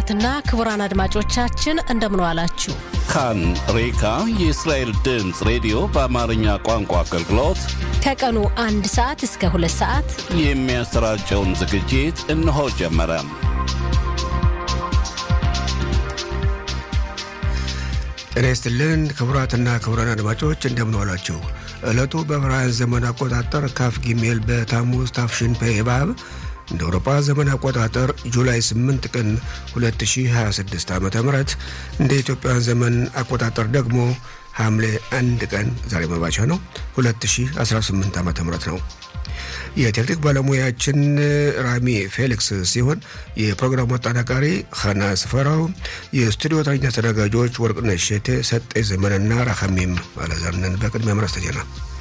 ክቡራትና ክቡራን አድማጮቻችን እንደምን ዋላችሁ። ካን ሬካ የእስራኤል ድምፅ ሬዲዮ በአማርኛ ቋንቋ አገልግሎት ከቀኑ አንድ ሰዓት እስከ ሁለት ሰዓት የሚያሰራጨውን ዝግጅት እነሆ ጀመረ። ጤና ይስጥልን ክቡራትና ክቡራን አድማጮች እንደምን ዋላችሁ። ዕለቱ በዕብራውያን ዘመን አቆጣጠር ካፍ ጊሜል በታሙዝ ታፍሽን ፔባብ እንደ አውሮፓ ዘመን አቆጣጠር ጁላይ 8 ቀን 2026 ዓ ም እንደ ኢትዮጵያውያን ዘመን አቆጣጠር ደግሞ ሐምሌ 1 ቀን ዛሬ መባቻ ነው 2018 ዓ ም ነው። የቴክኒክ ባለሙያችን ራሚ ፌሊክስ ሲሆን የፕሮግራሙ አጠናቃሪ ኸና ስፈራው፣ የስቱዲዮ ተረኛ ተዘጋጆች ወርቅነሽ ሸቴ፣ ሰጤ ዘመንና ራኸሚም አለዘርነን። በቅድሚያ ምረስተ ዜና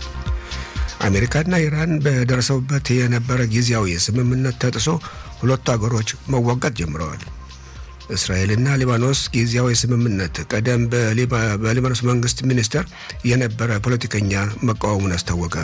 አሜሪካና ኢራን በደረሰውበት የነበረ ጊዜያዊ ስምምነት ተጥሶ ሁለቱ አገሮች መዋጋት ጀምረዋል። እስራኤልና ሊባኖስ ጊዜያዊ ስምምነት ቀደም በሊባኖስ መንግስት ሚኒስቴር የነበረ ፖለቲከኛ መቃወሙን አስታወቀ።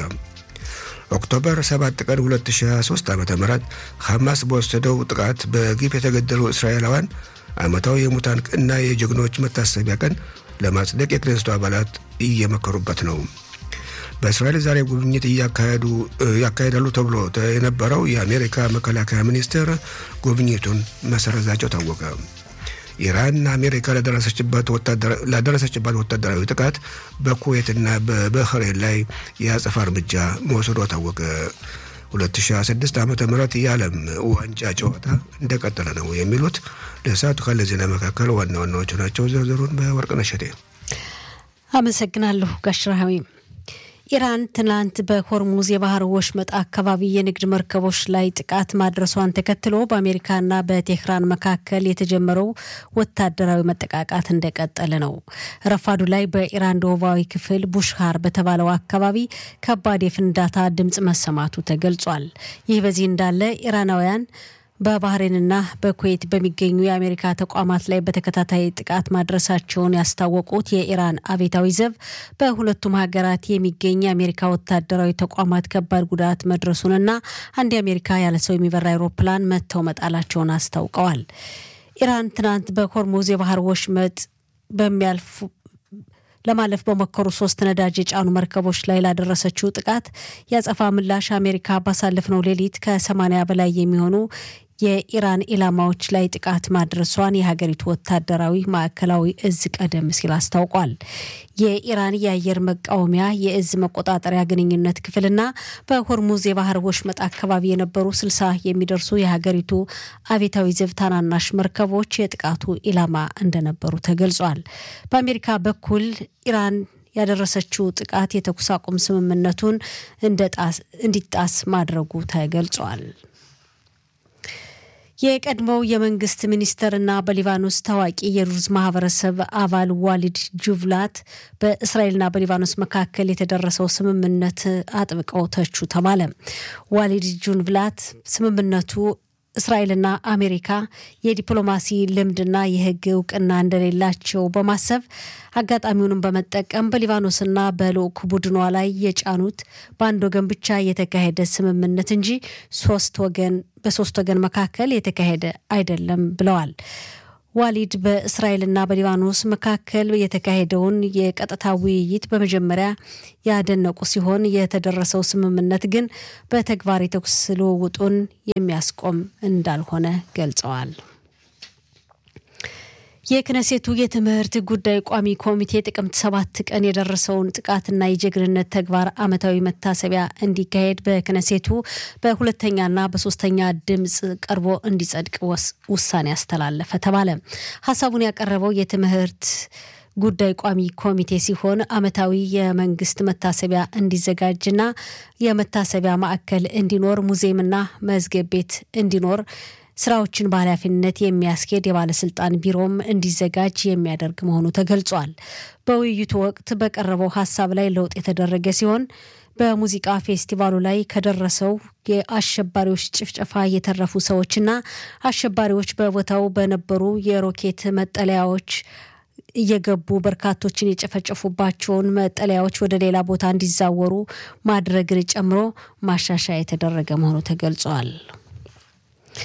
ኦክቶበር 7 ቀን 2023 ዓ ም ሐማስ በወሰደው ጥቃት በግፍ የተገደሉ እስራኤላውያን ዓመታዊ የሙታን እና የጀግኖች መታሰቢያ ቀን ለማጽደቅ የክኔስቱ አባላት እየመከሩበት ነው። በእስራኤል ዛሬ ጉብኝት ያካሄዳሉ ተብሎ የነበረው የአሜሪካ መከላከያ ሚኒስቴር ጉብኝቱን መሰረዛቸው ታወቀ። ኢራን አሜሪካ ላደረሰችባት ወታደራዊ ጥቃት በኩዌትና በበህሬን ላይ የአጸፋ እርምጃ መውሰዷ ታወቀ። 2026 ዓ ም የዓለም ዋንጫ ጨዋታ እንደቀጠለ ነው የሚሉት ለሰዓቱ ካለ ዜና መካከል ዋና ዋናዎቹ ናቸው። ዝርዝሩን በወርቅነሽ እሸቴ አመሰግናለሁ ጋሽራዊ ኢራን ትናንት በሆርሙዝ የባህር ወሽመጥ አካባቢ የንግድ መርከቦች ላይ ጥቃት ማድረሷን ተከትሎ በአሜሪካና በቴህራን መካከል የተጀመረው ወታደራዊ መጠቃቃት እንደቀጠለ ነው። ረፋዱ ላይ በኢራን ደቡባዊ ክፍል ቡሽሃር በተባለው አካባቢ ከባድ የፍንዳታ ድምፅ መሰማቱ ተገልጿል። ይህ በዚህ እንዳለ ኢራናውያን በባህሬንና በኩዌት በሚገኙ የአሜሪካ ተቋማት ላይ በተከታታይ ጥቃት ማድረሳቸውን ያስታወቁት የኢራን አብዮታዊ ዘብ በሁለቱም ሀገራት የሚገኝ የአሜሪካ ወታደራዊ ተቋማት ከባድ ጉዳት መድረሱንና አንድ የአሜሪካ ያለ ሰው የሚበራ አይሮፕላን መጥተው መጣላቸውን አስታውቀዋል። ኢራን ትናንት በሆርሙዝ የባህር ወሽመጥ በሚያልፉ ለማለፍ በሞከሩ ሶስት ነዳጅ የጫኑ መርከቦች ላይ ላደረሰችው ጥቃት ያጸፋ ምላሽ አሜሪካ ባሳለፍነው ሌሊት ከሰማኒያ በላይ የሚሆኑ የኢራን ኢላማዎች ላይ ጥቃት ማድረሷን የሀገሪቱ ወታደራዊ ማዕከላዊ እዝ ቀደም ሲል አስታውቋል። የኢራን የአየር መቃወሚያ የእዝ መቆጣጠሪያ ግንኙነት ክፍልና በሆርሙዝ የባህር ወሽመጥ አካባቢ የነበሩ ስልሳ የሚደርሱ የሀገሪቱ አብዮታዊ ዘብ ታናናሽ መርከቦች የጥቃቱ ኢላማ እንደነበሩ ተገልጿል። በአሜሪካ በኩል ኢራን ያደረሰችው ጥቃት የተኩስ አቁም ስምምነቱን እንዲጣስ ማድረጉ ተገልጿል። የቀድሞው የመንግስት ሚኒስትርና በሊባኖስ ታዋቂ የሩዝ ማህበረሰብ አባል ዋሊድ ጁቭላት በእስራኤልና በሊባኖስ መካከል የተደረሰው ስምምነት አጥብቀው ተቹ ተባለ። ዋሊድ ጁቭላት ስምምነቱ እስራኤልና አሜሪካ የዲፕሎማሲ ልምድና የሕግ እውቅና እንደሌላቸው በማሰብ አጋጣሚውንም በመጠቀም በሊባኖስና በልዑክ ቡድኗ ላይ የጫኑት በአንድ ወገን ብቻ የተካሄደ ስምምነት እንጂ ሶስት ወገን በሶስት ወገን መካከል የተካሄደ አይደለም ብለዋል። ዋሊድ በእስራኤልና በሊባኖስ መካከል የተካሄደውን የቀጥታ ውይይት በመጀመሪያ ያደነቁ ሲሆን የተደረሰው ስምምነት ግን በተግባር የተኩስ ልውውጡን የሚያስቆም እንዳልሆነ ገልጸዋል። የክነሴቱ የትምህርት ጉዳይ ቋሚ ኮሚቴ ጥቅምት ሰባት ቀን የደረሰውን ጥቃትና የጀግንነት ተግባር ዓመታዊ መታሰቢያ እንዲካሄድ በክነሴቱ በሁለተኛና በሶስተኛ ድምፅ ቀርቦ እንዲጸድቅ ውሳኔ አስተላለፈ ተባለ። ሀሳቡን ያቀረበው የትምህርት ጉዳይ ቋሚ ኮሚቴ ሲሆን ዓመታዊ የመንግስት መታሰቢያ እንዲዘጋጅና የመታሰቢያ ማዕከል እንዲኖር፣ ሙዚየምና መዝገብ ቤት እንዲኖር ስራዎችን በኃላፊነት የሚያስኬድ የባለስልጣን ቢሮም እንዲዘጋጅ የሚያደርግ መሆኑ ተገልጿል። በውይይቱ ወቅት በቀረበው ሀሳብ ላይ ለውጥ የተደረገ ሲሆን በሙዚቃ ፌስቲቫሉ ላይ ከደረሰው የአሸባሪዎች ጭፍጨፋ የተረፉ ሰዎችና አሸባሪዎች በቦታው በነበሩ የሮኬት መጠለያዎች እየገቡ በርካቶችን የጨፈጨፉባቸውን መጠለያዎች ወደ ሌላ ቦታ እንዲዛወሩ ማድረግን ጨምሮ ማሻሻያ የተደረገ መሆኑ ተገልጿል።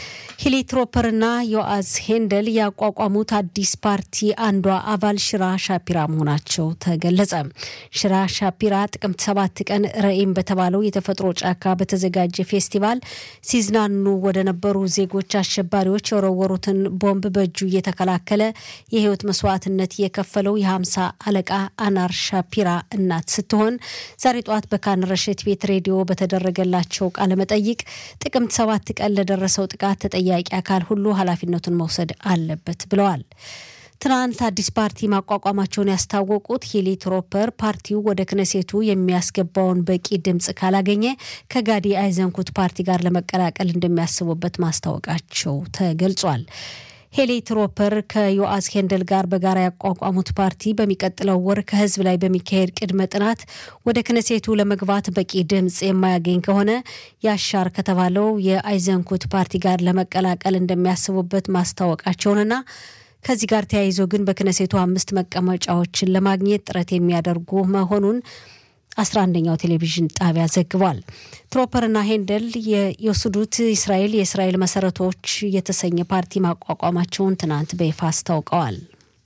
ሂሊ ትሮፐርና ዮአዝ ሄንደል ያቋቋሙት አዲስ ፓርቲ አንዷ አባል ሽራ ሻፒራ መሆናቸው ተገለጸ። ሽራ ሻፒራ ጥቅምት ሰባት ቀን ረኢም በተባለው የተፈጥሮ ጫካ በተዘጋጀ ፌስቲቫል ሲዝናኑ ወደ ነበሩ ዜጎች አሸባሪዎች የወረወሩትን ቦምብ በእጁ እየተከላከለ የህይወት መስዋዕትነት የከፈለው የሀምሳ አለቃ አናር ሻፒራ እናት ስትሆን ዛሬ ጠዋት በካን ረሽት ቤት ሬዲዮ በተደረገላቸው ቃለመጠይቅ ጥቅምት ሰባት ቀን ለደረሰው ጥቃት ተጠያቂ አካል ሁሉ ኃላፊነቱን መውሰድ አለበት ብለዋል። ትናንት አዲስ ፓርቲ ማቋቋማቸውን ያስታወቁት ሂሊ ትሮፐር ፓርቲው ወደ ክነሴቱ የሚያስገባውን በቂ ድምፅ ካላገኘ ከጋዲ አይዘንኩት ፓርቲ ጋር ለመቀላቀል እንደሚያስቡበት ማስታወቃቸው ተገልጿል። ሄሊ ትሮፐር ከዮአስ ሄንደል ጋር በጋራ ያቋቋሙት ፓርቲ በሚቀጥለው ወር ከህዝብ ላይ በሚካሄድ ቅድመ ጥናት ወደ ክነሴቱ ለመግባት በቂ ድምፅ የማያገኝ ከሆነ ያሻር ከተባለው የአይዘንኩት ፓርቲ ጋር ለመቀላቀል እንደሚያስቡበት ማስታወቃቸውንና ከዚህ ጋር ተያይዞ ግን በክነሴቱ አምስት መቀመጫዎችን ለማግኘት ጥረት የሚያደርጉ መሆኑን አስራ አንደኛው ቴሌቪዥን ጣቢያ ዘግቧል። ትሮፐርና ሄንደል የወሰዱት እስራኤል የእስራኤል መሰረቶች የተሰኘ ፓርቲ ማቋቋማቸውን ትናንት በይፋ አስታውቀዋል።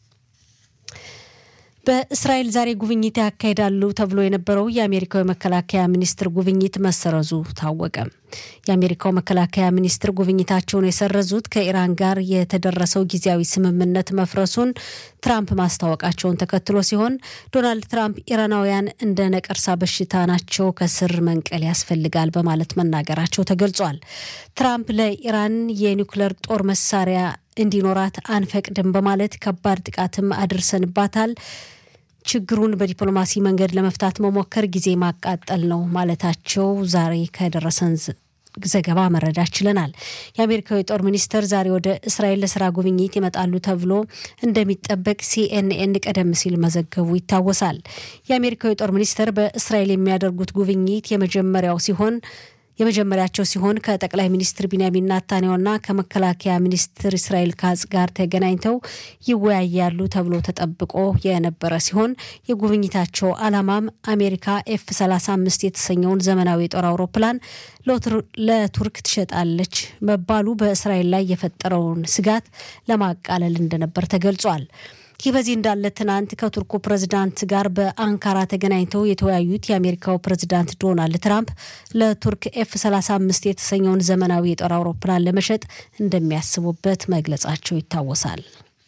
በእስራኤል ዛሬ ጉብኝት ያካሂዳሉ ተብሎ የነበረው የአሜሪካው የመከላከያ ሚኒስትር ጉብኝት መሰረዙ ታወቀ። የአሜሪካው መከላከያ ሚኒስትር ጉብኝታቸውን የሰረዙት ከኢራን ጋር የተደረሰው ጊዜያዊ ስምምነት መፍረሱን ትራምፕ ማስታወቃቸውን ተከትሎ ሲሆን ዶናልድ ትራምፕ ኢራናውያን እንደ ነቀርሳ በሽታ ናቸው፣ ከስር መንቀል ያስፈልጋል በማለት መናገራቸው ተገልጿል። ትራምፕ ለኢራን የኒውክለር ጦር መሳሪያ እንዲኖራት አንፈቅድም በማለት ከባድ ጥቃትም አድርሰንባታል ችግሩን በዲፕሎማሲ መንገድ ለመፍታት መሞከር ጊዜ ማቃጠል ነው ማለታቸው ዛሬ ከደረሰን ዘገባ መረዳት ችለናል። የአሜሪካው የጦር ሚኒስትር ዛሬ ወደ እስራኤል ለስራ ጉብኝት ይመጣሉ ተብሎ እንደሚጠበቅ ሲኤንኤን ቀደም ሲል መዘገቡ ይታወሳል። የአሜሪካው የጦር ሚኒስትር በእስራኤል የሚያደርጉት ጉብኝት የመጀመሪያው ሲሆን የመጀመሪያቸው ሲሆን ከጠቅላይ ሚኒስትር ቢንያሚን ናታንያሁና ከመከላከያ ሚኒስትር እስራኤል ካጽ ጋር ተገናኝተው ይወያያሉ ተብሎ ተጠብቆ የነበረ ሲሆን የጉብኝታቸው ዓላማም አሜሪካ ኤፍ 35 የተሰኘውን ዘመናዊ የጦር አውሮፕላን ለቱርክ ትሸጣለች መባሉ በእስራኤል ላይ የፈጠረውን ስጋት ለማቃለል እንደነበር ተገልጿል። ይህ በዚህ እንዳለ ትናንት ከቱርኩ ፕሬዝዳንት ጋር በአንካራ ተገናኝተው የተወያዩት የአሜሪካው ፕሬዝዳንት ዶናልድ ትራምፕ ለቱርክ ኤፍ 35 የተሰኘውን ዘመናዊ የጦር አውሮፕላን ለመሸጥ እንደሚያስቡበት መግለጻቸው ይታወሳል።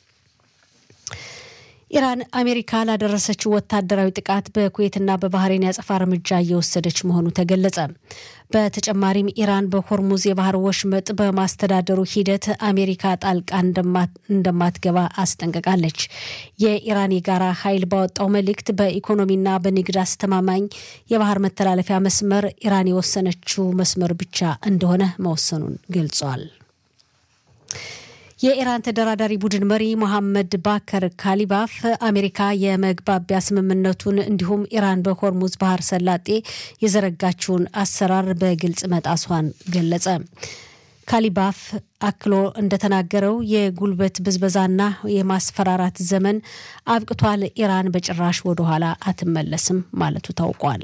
ኢራን አሜሪካ ላደረሰችው ወታደራዊ ጥቃት በኩዌትና በባህሬን ያጸፋ እርምጃ እየወሰደች መሆኑ ተገለጸ። በተጨማሪም ኢራን በሆርሙዝ የባህር ወሽመጥ በማስተዳደሩ ሂደት አሜሪካ ጣልቃ እንደማትገባ አስጠንቅቃለች። የኢራን የጋራ ኃይል ባወጣው መልእክት በኢኮኖሚና በንግድ አስተማማኝ የባህር መተላለፊያ መስመር ኢራን የወሰነችው መስመር ብቻ እንደሆነ መወሰኑን ገልጿል። የኢራን ተደራዳሪ ቡድን መሪ መሐመድ ባከር ካሊባፍ አሜሪካ የመግባቢያ ስምምነቱን እንዲሁም ኢራን በሆርሙዝ ባህር ሰላጤ የዘረጋችውን አሰራር በግልጽ መጣሷን ገለጸ። ካሊባፍ አክሎ እንደተናገረው የጉልበት ብዝበዛና የማስፈራራት ዘመን አብቅቷል፣ ኢራን በጭራሽ ወደኋላ አትመለስም ማለቱ ታውቋል።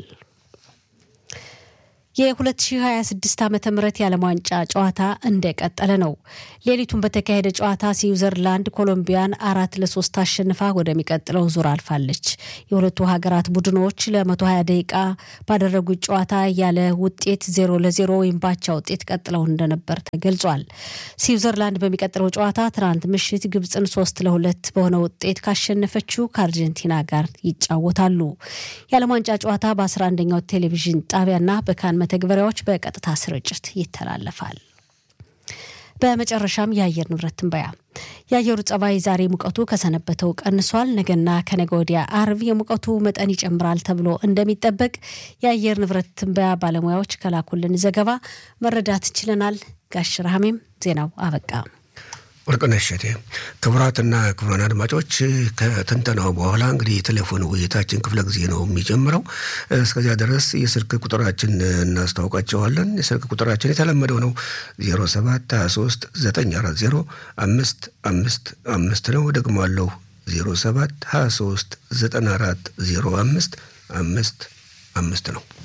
የ2026 ዓ ም የዓለም ዋንጫ ጨዋታ እንደቀጠለ ነው። ሌሊቱን በተካሄደ ጨዋታ ስዊዘርላንድ ኮሎምቢያን አራት ለሶስት አሸንፋ ወደሚቀጥለው ዙር አልፋለች። የሁለቱ ሀገራት ቡድኖች ለ120 ደቂቃ ባደረጉት ጨዋታ ያለ ውጤት ዜሮ ለዜሮ ወይም ባቻ ውጤት ቀጥለው እንደነበር ተገልጿል። ስዊዘርላንድ በሚቀጥለው ጨዋታ ትናንት ምሽት ግብፅን ሶስት ለሁለት በሆነ ውጤት ካሸነፈችው ከአርጀንቲና ጋር ይጫወታሉ። የዓለም ዋንጫ ጨዋታ በ11ኛው ቴሌቪዥን ጣቢያና በካን መተግበሪያዎች በቀጥታ ስርጭት ይተላለፋል። በመጨረሻም የአየር ንብረት ትንበያ። የአየሩ ጸባይ ዛሬ ሙቀቱ ከሰነበተው ቀንሷል። ነገና ከነገ ወዲያ አርብ የሙቀቱ መጠን ይጨምራል ተብሎ እንደሚጠበቅ የአየር ንብረት ትንበያ ባለሙያዎች ከላኩልን ዘገባ መረዳት ችለናል። ጋሽ ረሃሜም ዜናው አበቃ። ወርቅነሽ እሸቴ። ክቡራትና ክቡራን አድማጮች ከትንተናው በኋላ እንግዲህ የቴሌፎን ውይይታችን ክፍለ ጊዜ ነው የሚጀምረው። እስከዚያ ድረስ የስልክ ቁጥራችን እናስታውቃቸዋለን። የስልክ ቁጥራችን የተለመደው ነው 07 23 940 አምስት አምስት አምስት ነው። ደግሞ አለው 07 23 94 05 አምስት አምስት ነው።